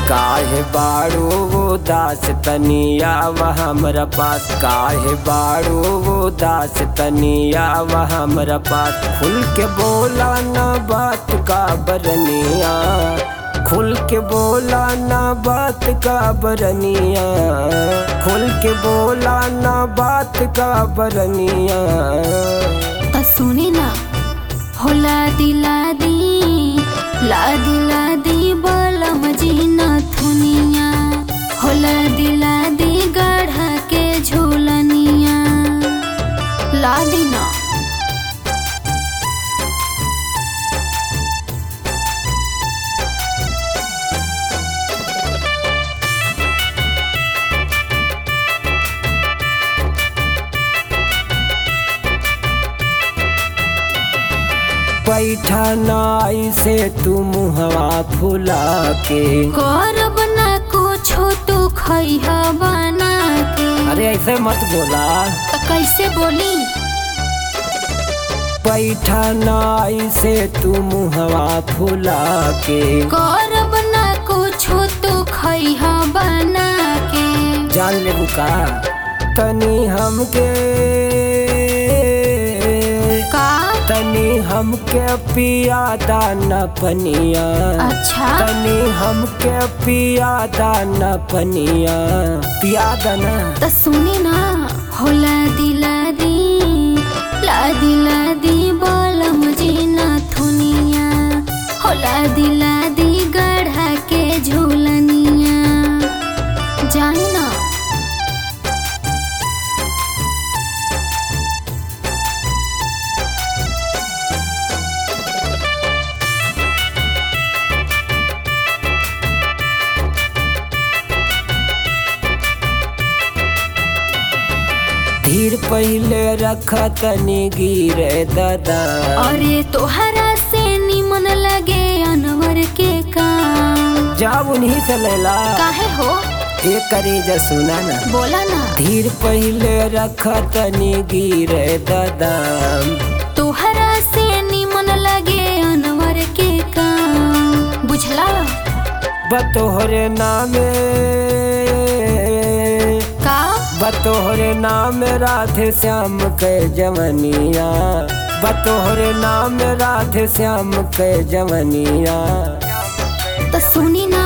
काहे बाड़ू उदास तनिया वह हमरा पास काहे बाड़ू उदास तनिया वह हमरा पास खुल के बोला न बात का बरनिया खुल के बोला न बात का बरनिया खुल के बोला न बात का बरनिया त सुने ना होला दिला दी ला दिला दी बलम जीना थुनिया होला दिला दी गढ़ा के झूलनिया ला दी ना बैठा नाई से तू मुहवा फुला के करब ना कुछो तू खैहा बना के अरे ऐसे मत बोला त कैसे बोली बैठा नाई से तू मुहवा फुला के करब ना कुछो तू खैहा बना के जान ले बुका तनी हमके का तनी हमके पिया दाना पनिया अच्छा तनी हमके पिया दाना पनिया पिया दाना त सुने ना होला दिला दी ला दिला दी बलम जीना थुनिया होला दिला दी गढ़ा के झूलनिया जानी ना धीर पहले रखा तनी गिरे दादा अरे तोहरा से निमन लगे अनवर के काम जाब उन्हीं से लेला काहे हो एक करेजा सुना ना बोला ना धीर पहले रखा तनी गिरे दादा तोहरा से निमन लगे अनवर के काम बुझला बतोहरे नामे का बतोहरे नाम राधे श्याम के जवनिया बतोहरे नाम राधे श्याम के जवनिया तो सुनी ना